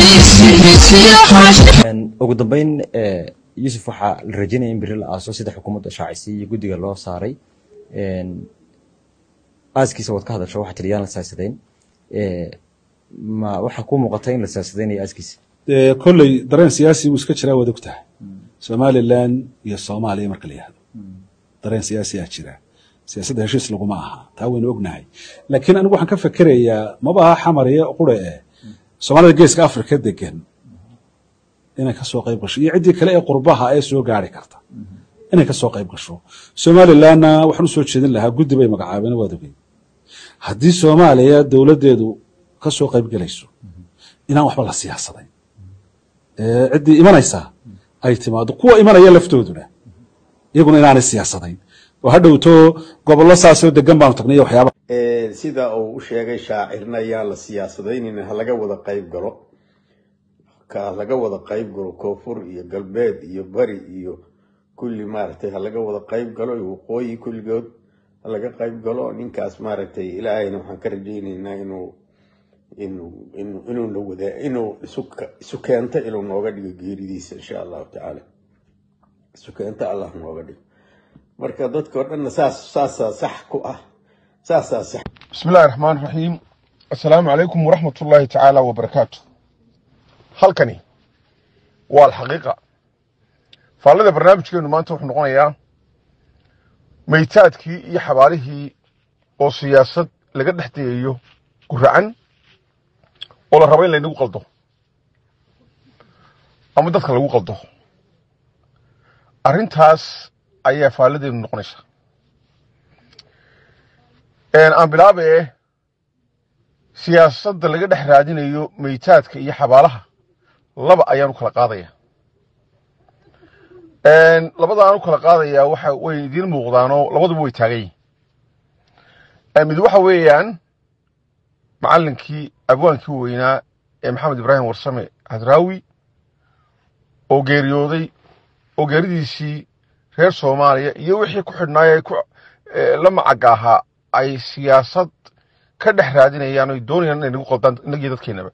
ugu dambeyn yuusuf waxaa la rajeynaya in beri la aaso sida xukuumadda shaacisay iyo guddiga loo saaray aaskiisa waad ka hadasho waxaa tiri yaan la siyaasadayn ma waxaa kuu muuqata in la siyaasadaynayo aaskiisa dee kolley dareen siyaasi buu iska jiraa waad og tahay somalilan iyo soomaaliya marka la yihahdo dareen siyaasiyaa jira siyaasadda heshiis laguma aha taa waynu ognahay laakiin anigu waxaan ka fekerayaa maba aha xamariye qure eh soomaalida geeska afrika degan inay ka soo qayb gasho iyo ciddii kale ee qurbaha ee soo gaari karta inay ka soo qayb gasho somalilanna waxaan u soo jeedin lahaa guddi bay magacaabeen waad ogey haddii soomaaliya dowladdeedu ka soo qayb gelayso inaan waxba la siyaasadayn ciddii imanaysaa ay timaado kuwa imanaya laftooduna iyaguna inaanay siyaasadayn oo ha dhowto gobollo saasoo degan baanu tagnay waxyaaba sida uu u sheegay shaacirna ayaan la siyaasadaynin ha laga wada qayb galo ka laga wada qayb galo koonfur iyo galbeed iyo bari iyo kulli maaragtay ha laga wada qayb galo iyo waqooyi kulligood ha laga qayb galo ninkaas maaragtay ilaahayna waxaan ka rajaynaynaa inuu inuu inuu inuu na wada inuu isu isu keento inuu nooga dhigo geeridiisa insha allahu tacaala isu keento allah nooga dhigo marka dadka oo dhanna saas saasaa sax ku ah saasaa sax بسم الله الرحمن الرحيم السلام عليكم ورحمة الله تعالى وبركاته halkani waa alxaqiiqa faallada barnaamijkeenu maanta wuxuu noqonayaa maytaadkii iyo xabaalihii oo siyaasad laga dhex dayayo guracan oo la rabo in laynagu qaldo ama dadka lagu qaldo arrintaas ayaa faalladeenu noqonaysa aan bilaabae siyaasadda laga dhex raadinayo maytaadka iyo xabaalaha laba ayaan u kala qaadaya labadaan u kala qaadayaa waxa way idiin muuqdaanoo labaduba way taagan yihin mid waxa weeyaan macallinkii abwaankii weynaa ee maxamed ibraahim warsame hadraawi oo geeriyooday oo geeridiisii reer soomaaliya iyo wixii ku xidhnaay la macaga ahaa ay siyaasad ka dhex raadinayaan oy doonayaan inay nagu qaldaan inagii dadkeenaba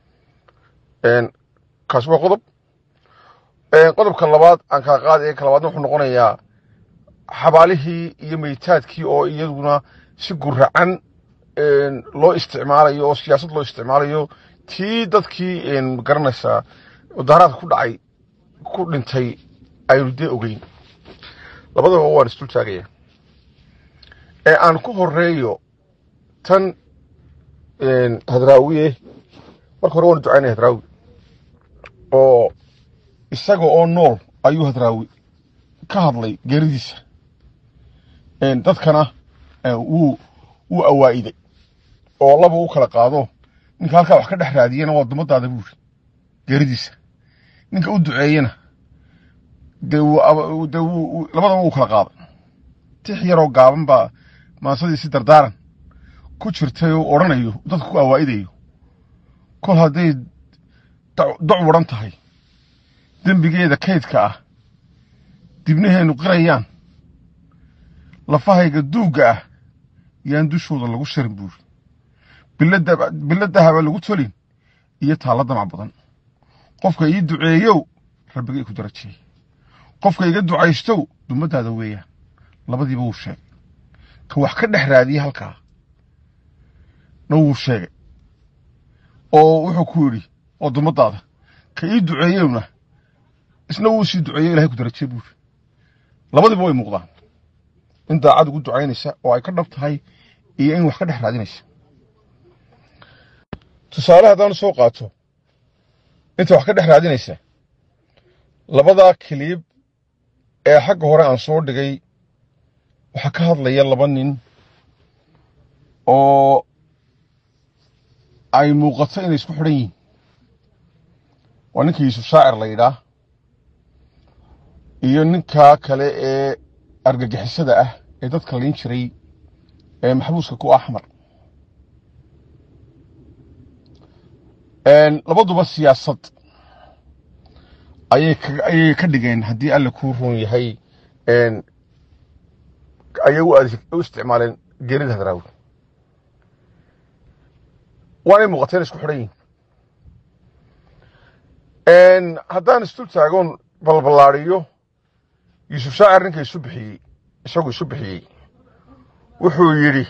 kaasi waa qodob qodobka labaad aan kala qaadaya ka labaadna wuxuu noqonayaa xabaalihii iyo maytaadkii oo iyaduna si guracan loo isticmaalayo oo siyaasad loo isticmaalayo tii dadkii garanaysaa mudaharaadka ku dhacay ku dhintay aynu dee ogeyn labadaba waan isdul taagaya ee aan ku horeeyo tan hadraawiye marka hore waanu ducaynaya hadraawi oo isaga oo nool ayuu hadraawi ka hadlay geeridiisa dadkana wuu wuu awaa'iday oo laba u kala qaado ninka halkaa wax ka dhex raadiyena waa dumadaada buuri geeridiisa ninka u duceeyena dee de labadaba wuu kala qaaday tix yaroo gaaban baa maasadiisi dardaaran ku jirtay oo odhanayo dadka ku awaa'idayo kol hadday doc waran tahay dembigeeda kaydka ah dibnaheennu qirayaan lafahayga duugga ah yaan dushooda lagu sharin buuri bilo dahaba lagu tolin iyo taalla damac badan qofka ii duceeyow rabbigay ku darajeey qofka iga ducaystow dummaddaada weeyaan labadiiba wuu sheegay ka wax ka dhex raadiyey halkaa na wuu sheegay oo wuxuu ku yidhi oo dummaddaada ka ii duceeyowna isna wuu sii duceeyo ilahay ku darajee buuri labadiiba way muuqdaan in daacad ugu ducaynaysa oo ay ka dhab tahay iyo in wax ka dhex raadinaysa tusaale haddaan soo qaato inta wax ka dhex raadinaysa labadaa kiliib ee xagga hore aan soo dhigay waxaa ka hadlaya laba nin oo ay muuqato inay isku xidhan yihiin waa ninka yuusuf shaacir la yidhaah iyo ninkaa kale ee argagixisada ah ee dadka layn jiray ee maxbuuska ku axmar labaduba siyaasad ayay ayay ka dhigeen haddii alle kuu run yahay ayay u isticmaaleen geerida hadraawi waanay muuqateen isku xidhan yihin haddaan isdul taagoon balballaadiyo yuusuf shaacir ninka isu bixiyey isagu isu bixiyey wuxuu yidhi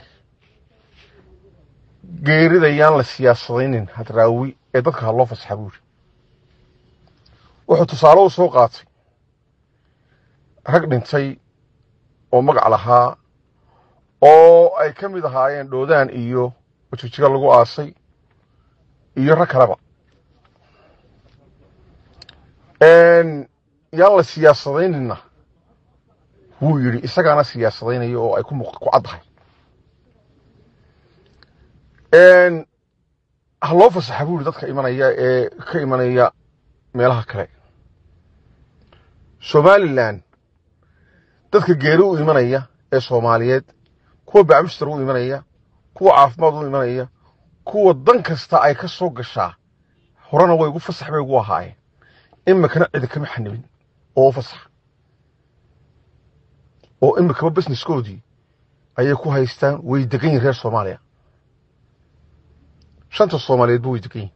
geerida yaan la siyaasadaynin hadraawi ee dadka ha loo fasaxa buu yidhi wuxuu tusaale u soo qaatay rag dhintay oo magac lahaa oo ay ka mid ahaayeen dhoodaan iyo wajijiga lagu aasay iyo rag kaleba yaan la siyaasadaynina wuu yidhi isagaana siyaasadaynayo oo ay ku muuq ku caddahay ha loo fasaxa buu yidhi dadka imanaya ee ka imanaya meelaha kale somalilan dadka geeri u imanaya ee soomaaliyeed kuwa bacmuster u imanaya kuwa caafimaad u imanaya kuwa dan kasta ay ka soo gashaa horena way ugu fasax bay ugu ahaayeen imikana cidi kama xanibin oo u fasax oo imikaba businesskoodii ayay ku haystaan way degan yihin reer soomaaliya shanta soomaaliyeedba way degan yihin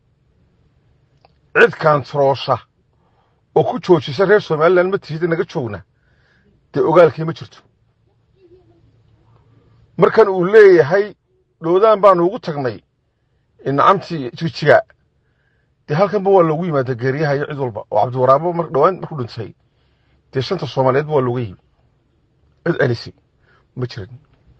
cid kaantaroosha oo ku joojisa reer somalilan ma tihida naga joogna dee ogaalkii ma jirto markan uu leeyahay dhoodaan baanu ugu tagnay nacamtii jijiga dee halkanba waa loogu yimaada geeriyaha iyo cid walba oo cabdiwaraabo mar dhowaan markuu dhintay dee shanta soomaaliyeedba waa looga yimi cid celisi ma jirin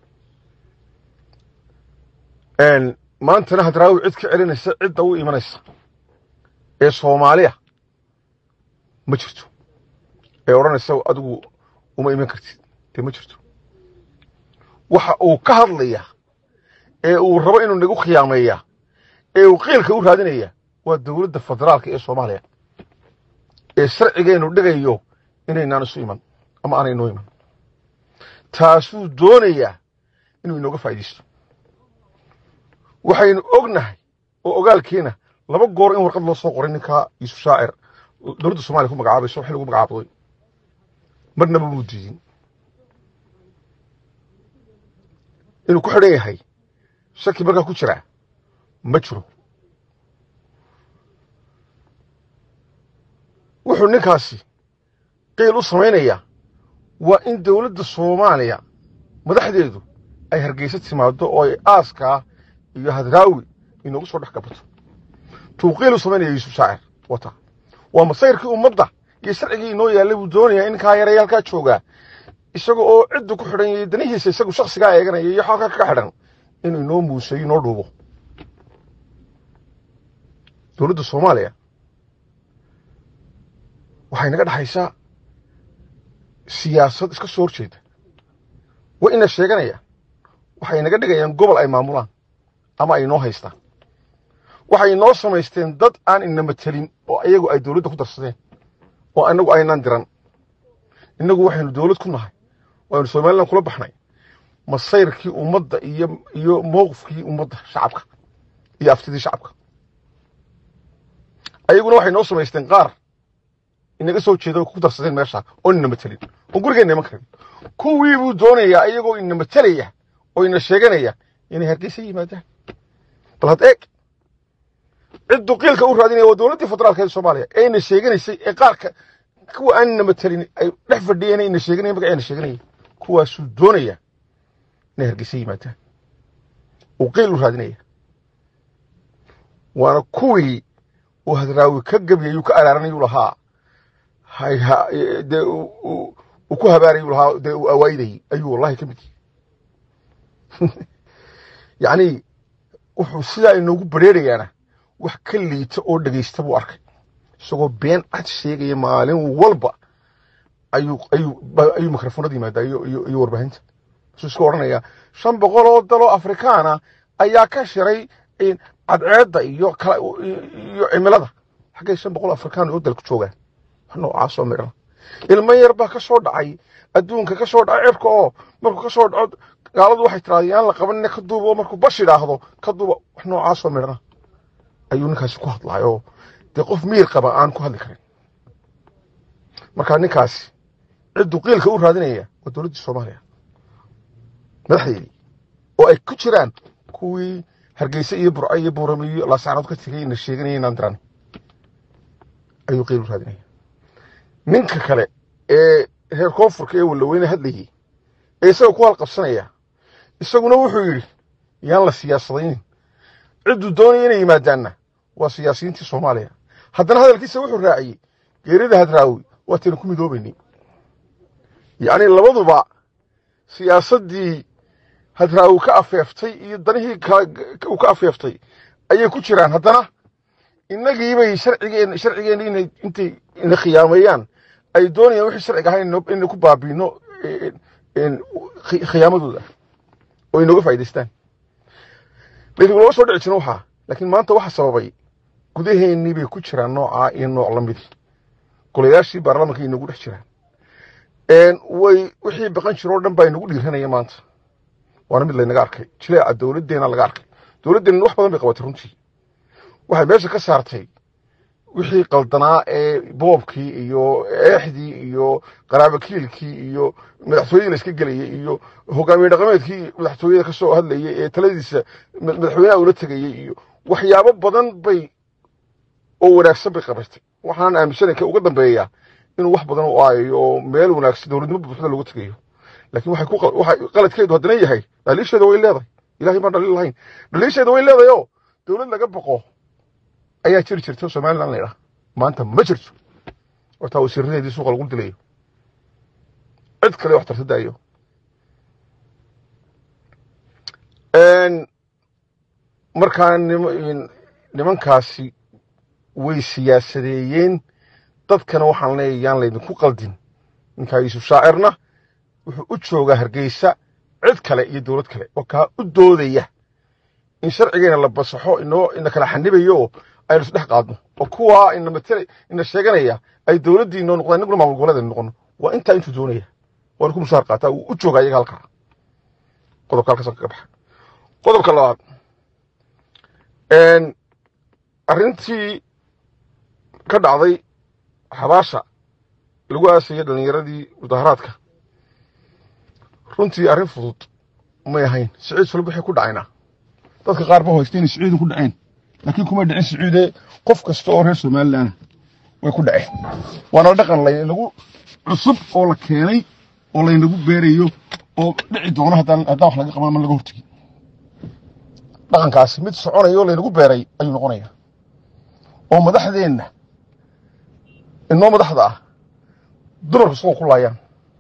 maantana hadraawi cid ka celinaysa cidda u imanaysa ee soomaaliya ma jirto ee odhanaysa adigu uma iman kartid dee ma jirto waxa uu ka hadlaya ee uu rabo inuu nagu khiyaameeya ee uu qiilka u raadinaya waa dowladda federaalka ee soomaaliya ee sharcigeenu dhigayo inaynaan isu iman ama aanay inoo iman taasuu doonayaa inuu inooga faa'iidaysto waxaynu ognahay oo ogaalkeena laba goor in warqad loo soo qoray ninkaa yuusuf shaacir dowladda soomaliya ku magacaabayso wax lagu magacaabday marnaba muu diidin inuu ku xidhan yahay shaki markaa ku jiraa ma jiro wuxuu ninkaasi qiil u samaynayaa waa in dowladda soomaaliya madaxdeedu ay hargeysa timaado oo ay aaskaa iyo hadraawi inoogu soo dhex gabato tuu qiil u samaynaya yuusuf shaacir wata waa masayrkii ummadda iyo sharcigii inoo yaallay buu doonayaa in ninkaa yaraya halkaa joogaa isaga oo ciddu ku xidhan yahay danihiisa isagu shaksigaa eeganaya iyo xalka ka xidhan inuu inoo muuseeyo inoo dhuubo dowladda soomaaliya waxay naga dhexaysaa siyaasad iska soo horjeeda waa ina sheeganayaan waxay naga dhigayaan gobol ay maamulaan ama ay inoo haystaan waxay inoo samaysteen dad aan ina matelin oo iyagu ay dowladda ku darsadeen oo anagu aynaan diran innagu waxaynu dowlad ku nahay waynu somalilan kula baxnay masayrkii ummadda iyo iyo mowqifkii ummadda shacabka iyo aftidii shacabka ayaguna waxay noo samaysteen qaar inaga soo jeeda oo ku darsadeen meesha oo ina matelin oo gurigeenna iman karin kuwii buu doonayaa iyagoo ina matelaya oo ina sheeganaya inay hargeysa yimaadaan bal had eeg ciddu qiilka u raadinaya waa dowladdii federaalka ee soomaaliya ee ina sheeganaysay ee qaarka kuwa aan ina matelin ay dhex fadhiyeen ina sheeganaya magaceena sheeganaya kuwaasuu doonaya inay hargeysa yimaadaan uu qiil u raadinaya waana kuwii uu hadraawi ka gebiyayuu ka araaranayuu lahaa dee uu ku habaarayuu lahaa dee uu awaayidayay ayuu wallahi ka mid yahay yacni wuxuu sidaa inoogu bareerayaana wax ka liita oo dhegaysta buu arkay isagoo been cad sheegaya maalin walba ayuu ayuu ayuu mikrofoonada yimaadaa iyo iyo iyo warbaahinta wuxuu iska odhanayaa shan boqol oo daloo afrikaana ayaa ka shiray cadceedda iyo kala iyo cimilada xaggay shan boqol afrikaan oo dalku joogaan wax noocaasoo midhana ilmo yar baa ka soo dhacay adduunka ka soo dhacay cirka oo markuu ka soo dhaco gaaladu waxay tiraada yaan la qabanina ka duuba oo markuu bash idhaahdo ka duuba wax noocaasoo midhana ayuu ninkaasi ku hadlaay oo dee qof miir qaba aan ku hadli karin markaa ninkaasi cidduu qiilka u raadinaya waa dowladdii soomaaliya madaxdeedii oo ay ku jiraan kuwii hargeysa iyo burco iyo buurame iyo laasaanood ka tegay ina sheeganaya inaan diran ayuu qiil u raadinaya ninka kale ee reer koonfurka ee walaweyne hadlayay ee isaga ku halqabsanaya isaguna wuxuu yidhi yaan la siyaasadaynin cidduu doonaya inay yimaadaanna waa siyaasiyiintii soomaaliya haddana hadalkiisa wuxuu raaciyey geerida hadraawi waataynu ku midoobaynay yacni labaduba siyaasaddii hadraawi ka afeeftay iyo danihii uu ka afeeftay ayay ku jiraan haddana innagiibay sharcigeen sharcigeenna inay intay ina khiyaameeyaan ay doonayaan wixii sharciga ahayn inaynu ku baabiino khiyaamadooda oo inooga faa'idaystaan laakiin lama soo dhici jirin waxaa laakiin maanta waxa sababay gudaheennii bay ku jiraan noocaa iyo nooc la midi golayaashii baarlamaanka inagu dhex jiraan way wixii baqan jiro o dhan baa inagu dhiiranaya maanta waana mid laynaga arkay jileeca dowladdeena laga arkay dowladdeena wax badan bay qabatay runtii waxay meesha ka saartay wixii qaldanaa ee boobkii iyo eexdii iyo qaraabakiilkii iyo madaxtooyadii la iska gelayay iyo hogaamiye dhaqameedkii madaxtooyada ka soo hadlayay ee taladiisa madaxweynaha ula tegayay iyo waxyaabo badan bay oo wanaagsan bay qabatay waxaan aaminsanay ka uga dambeeya inuu wax badan u aayayo oo meel wanaagsan dowladnimo buuxda looga tegayo laakiin waxay ku waxay qaladkeedu haddana yahay dhaliisheeda way leedahay ilahay baan dhaliil lahayn dhaliisheeda way leedahay oo dowlad laga boqo ayaa jiri jirta somaliland la yidhaha maanta ma jirto hortaa wasiiradeedii suuqa lagu dilayo cid kale wax tarta daayo markaa nimankaasi way siyaasadeeyeen dadkana waxaan leeyahay yaan laydinku qaldin ninkaa yuusuf shaacirna wuxuu u joogaa hargeysa cid kale iyo dowlad kale oo kaa u doodaya in sharcigeena la basaxo inoo ina kala xanibayo oo aynu isdhex qaadno oo kuwaa ina matela ina sheeganaya ay dowladdii inoo noqdaan inaguna maamul goboleed noqono waa intaa intuu doonaya waana ku mushaar qaataa wuu u joogaa iyaga halkaa qodobka halkaasaan kaga baxa qodobka labaad arrintii ka dhacday xabaasha lagu aasayay dhallinyaradii mudaharaadka runtii arrin fudud may ahayn siciid sulub waxay ku dhacaynaa dadka qaar ba hoysta inay siciidu ku dhaceen laakiin kuma dhicin siciidee qof kasta oo reer somalilan way ku dhaceen waana dhaqan laynagu cusub oo la keenay oo laynagu beerayo oo dhici doono haddaan haddaan wax laga qaban ama laga hortegin dhaqankaasi mid soconaya oo laynagu beeray ayuu noqonaya oo madaxdeenna inoo madaxda ah dumarku isagoo ku laayaan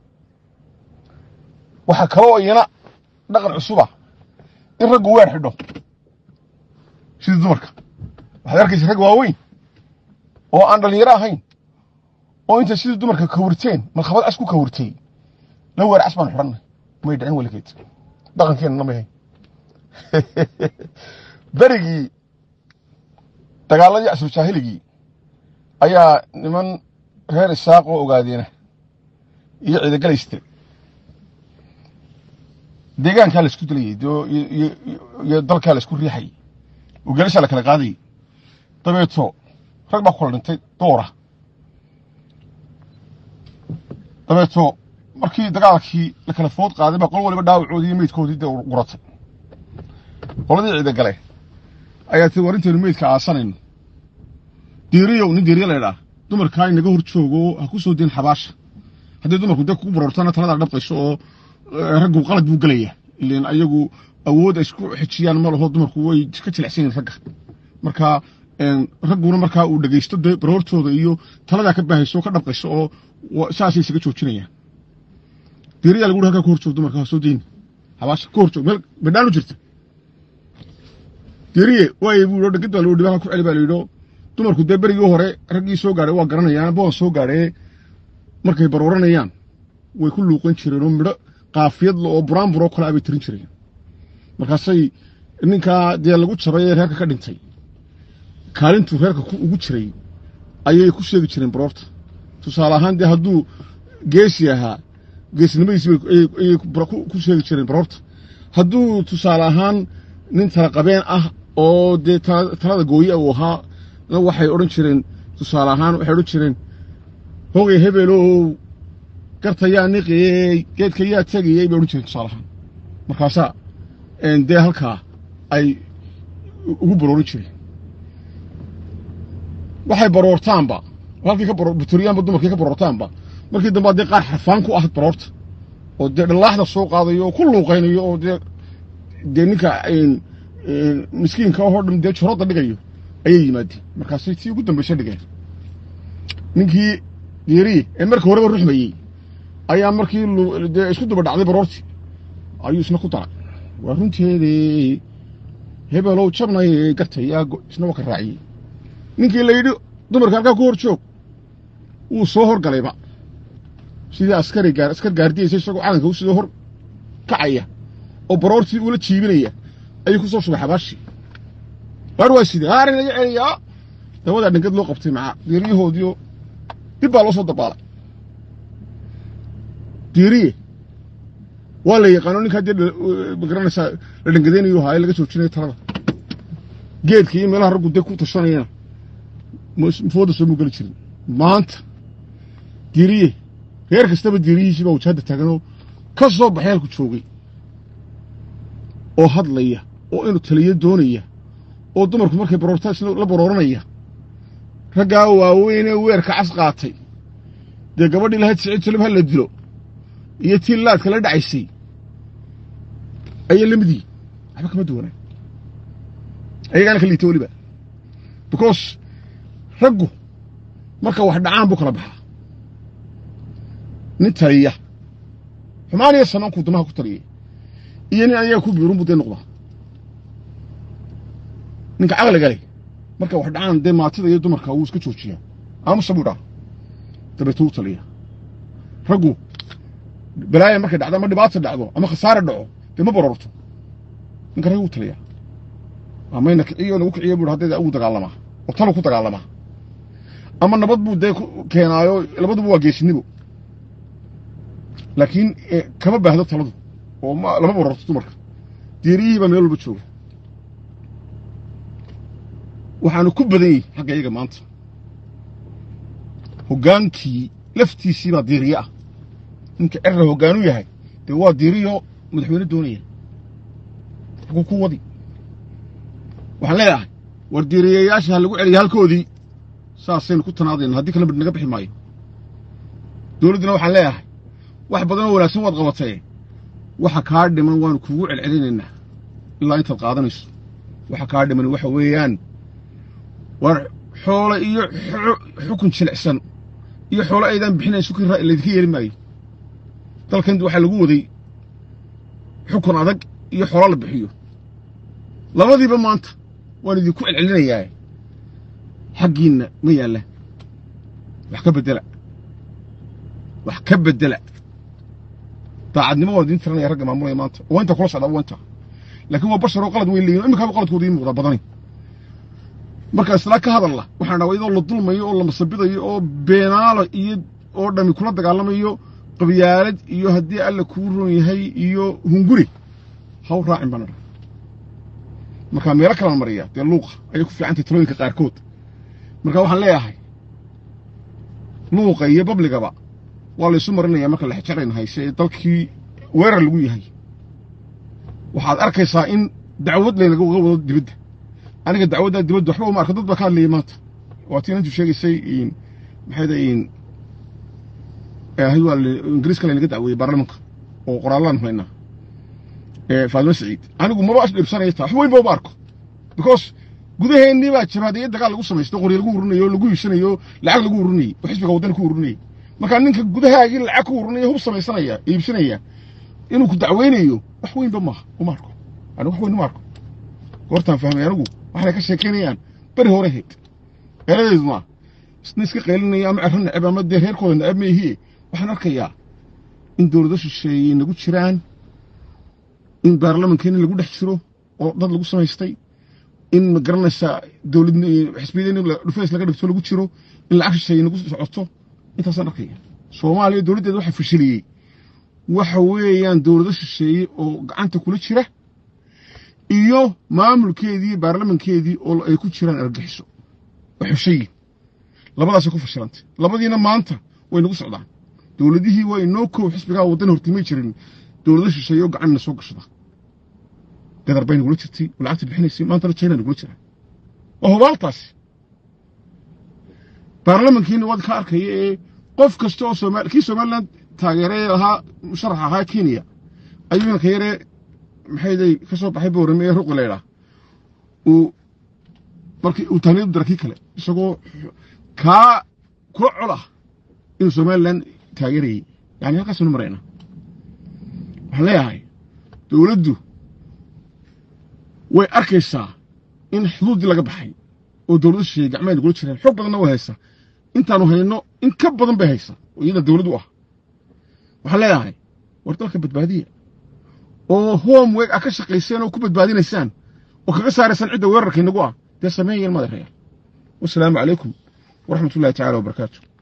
waxaa kaloo iyana dhaqan cusuba in raggu weer xidho sidii dumarka waxaad arkaysa rag waaweyn oo aan dhallinyaro ahayn oo intay sidii dumarka kawirteen markhabad cas ku kawirtay la weer cas baan xidhannay may dhicin weligeed dhaqankeenna may hayn berigii dagaaladii casrujaahiligii ayaa niman reer isaaq oo ogaadeena iyo ciidagelayste deegaankaa la isku dilayay iyo dalkaa la isku riixayay oo gelashaa la kala qaadayay dabeeto rag baa ku kala dhintay doora dabeeto markii dagaalkii la kala food qaaday baa qol waliba dhaawacoodii iyo meydkoodii dee guratay qoladii ciidagale ayaa tii war intaynu meydka aasanayno diiriyow nin diiriya laydhaa dumarkaa inaga hor joogo ha ku soo diin xabaasha haddii dumarku dee kugu barortana taladaa dhabqayso oo raggu qalad buu gelaya ilan ayagu awood ay isku xijiyaan ma laho dumarku way ka jilicsan yihin ragga marka ragguna markaa uu dhegaysto dee baroortooda iyo taladaa ka baahayso ka dhabqayso oo saasay isaga joojinayaan diiriyaa lagu halkaa ku hor joog dumarka ha soo diin xabaasha ku hor joog meel badhaan u jirta diiriye waaye buu dhegid baa loo dhibaha ku celi baa layidho dumarku dee berigii hore raggii soo gaadhay waa garanayaan boon soo gaadhee markay barooranayaan way ku luuqan jireen oo midho qaafiyadla oo buraanburoo kale abay tirin jireen markaasay ninkaa dee lagu jabay ee reerka ka dhintay kaalintuu reerka ugu jiray ayay ku sheegi jireen baroorta tusaale ahaan dee hadduu geesi ahaa geesnimadiisi ayay ku sheegi jireen baroorta hadduu tusaale ahaan nin talaqabeen ah oo dee talada gooye uu ahaa waxay odhan jireen tusaale ahaan waxay odhan jireen hogay hebelow garta yaa niqiyey geedka yaa tegayey bay odhan jireen tusaale ahaan markaasaa dee halkaa ay ugu baroorin jireen waxay baroortaanba halkii ka butoriyaanba dumarkii ka borortaanba markii dambe haddee qaar xarfaan ku ah baroorta oo dee dhallaaxda soo qaadayo oo ku luuqaynayo oo dee dee ninka miskiinka oo dhan dee juradda dhigayo ayay yimaadeen markaasay tii ugu dambaysa dhigeen ninkii diiriye ee marka horeba ruxmayey ayaa markii dee isku daba dhacday baroortii ayuu isna ku daray waa runteedii hebelow jabnay gartay yaa isna waa ka raaciyey ninkii la yidhi dumarka halkaa ku hor joog wuu soo horgalayba sidii askari gaar askar gaardiyaysa isagoo calanka u sidoo hor kacaya oo baroortii uula jiibinaya ayuu ku soo shubay xabaashii gaar waa sidee haarin laga celiyaa dabadaa dhingad loo qabtay macaa diiriyahoodiio dib baa loo soo dabaalay diiriye waa la yaqaano ninkaa dee magaranaysaa la dhangadaynayo haaye laga joojinayo talada geedka iyo meelaha raggu dee ku tashanayana fooda soo mugeli jirin maanta diiriye reer kastaba diiriyihiisii baa wajahadda taaganoo ka soo baxay halku joogay oo hadlaya oo inuu taliyo doonaya oo dumarku markay baroortaa isna la barooranaya raggaa waaweynee weerka cas qaatay dee gabadhii lahayd siciid salib ha la dilo iyo tii laadka la dhacaysay ayay la mid yihin waxba kama duwanaa ayagaana ka liita weliba because raggu marka wax dhacaan buu kala baxaa nin taliya xumaan iyo sanankuu damaha ku taliyay iyo nin ayaga ku biirun buu dee noqdaa ninka caqliga leh marka wax dhacaan dee maatida iyo dumarka wuu iska joojiyaa aamusa buu dhaa dabeetu u taliya raggu balaaya markay dhacdo ama dhibaata dhacdo ama khasaare dhaco dee ma barorto ninka raggu u taliya amayna kiciyo nagu kiciyo buu haddee ugu dagaalamaa oo talu ku dagaalamaa ama nabad buu dee keenaayo labaduba waa geesinibo laakiin kama baahdo taladu oo lama barorto dumarka diiriyihii baa meel walba jooga waxaanu ku badan yihi xagga iyaga maanta hoggaankii laftiisii baa diiriye ah ninka cerra hoggaanu yahay dee waa diiriyo madaxweyne doonaya xaguu ku wadi waxaan leeyahay war diiriyayaasha ha lagu celiya halkoodii saasaynu ku tanaadayna haddii kale mid naga bixi maayo dowladduna waxaan leeyahay wax badan oo wanaagsan waad qabatee waxa kaa dhiman waanu kuugu celcelinaynaa ilaa intaad qaadanayso waxa kaa dhiman waxa weeyaan war xoolo iyo xukun jilicsan iyo xoolo aydaan bixinayn sukir laydinka yeeli maayo dalkan waxaa lagu waday xukun adag iyo xoolo la bixiyo labadiiba maanta waan idinku celcelinayaa xaggiinna ma yaalla wax ka beddela wax ka beddela daacadnimo waan idiin tiranaya ragga maamulaya maanta waa inta kula socdaa waa inta laakiin waa bashar oo qalad weyn leeyihin imikaaba qaladkooda ii muuqdaa badani marka islaa ka hadalla waxaan dhawa iyadoo la dulmayo oo la masabidayo oo beenaalo iyo oo dhami kula dagaalamayo qabyaalad iyo haddii alla kuu roon yahay iyo hunguri haw raacin baan dha markaa meelo kalaan mariya dee luuqa ayay ku fiicantay talooyinka qaarkood marka waxaan leeyahay luuqa iyo babligaba waa laysu marinaya marka la xejarayna hayse ee dalkii weerar lagu yahay waxaad arkaysaa in dacwad laynaga wada wado dibadda aniga dacwaddaa dibadda waxba uma arka dad baa ka hadlayay maanta waa tii inantu sheegaysay maxay dayin waa ingiriiska laynaga dacweeyey baarlamanka oo qoraallaan haynaa faadimo saciid anigu maba dhibsanaya taa wax weynba uma arko because gudaheennii baa jabaadiyo dagaal lagu samaysto qoryo lagu ururinayo lagu iibsanayo lacag lagu ururinayey oo xisbiga waddana ku ururinayey markaa ninka gudahaagii lacag ku ururinaya hub samaysanaya iibsanaya inuu ku dacweynayo wax weynba maaha uma arko anigu wax weyn uma arko goortaan fahmay anigu waxay ka sheekaynayaan beri hore hayd eeladeedu maa isna iska qaylinaya ama cerro neceb ama dee reerkooda neceb maihie waxaan arkayaa in dowlado shisheeyey nagu jiraan in baarlamankeeni lagu dhex jiro oo dad lagu samaystay in ma garanaysaa dowlad xisbiyadeen dhufeys laga dhigto lagu jiro in lacag shisheeye nagu socoto intaasaan arkaya soomaaliya dowladdeeda waxa fashiliyey waxa weeyaan dowlado shisheeye oo gacanta kula jira iyo maamulkeedii baarlamankeedii oo ay ku jiraan argaxiso oo xushayin labadaasay ku fashilantay labadiina maanta way nagu socdaan dowladihii waa inoo kow xisbigaa waddan hortimay jirin dowlado shisheeye oo gacanna soo gashada gadar bay nagula jirtay oo lacagta bixinaysay maantana china nagula jira waa hubaaltaasi baarlamankiina waad ka arkaya ee qof kasta oo somaal kii somaliland taageeree lahaa musharax ahaa kenya ayuu inanka yaree maxayday ka soo baxay boorame ee ruqi laydhaa uu markii uu tahniyadu dara kii kale isagoo kaa kula col ah inuu somaliland taageerayey yani halkaasunu marayna waxaan leeyahay dowladdu way arkaysaa in xuduuddii laga baxay oo dowladda shisheeye gacmaheeda gula jireen xoog badanna way haysaa intaanu hayno in ka badan bay haysaa oo iyada dowlad u ah waxaan leeyahay war dalka badbaadiya oo homework ah ka shaqayseen oo ku badbaadinaysaan oo kaga saaraysaan cidda weerarka inagu ah dee sameeyan madeerayaal wasalaamu calaykum waraxmat ullahi tacala wabarakaatu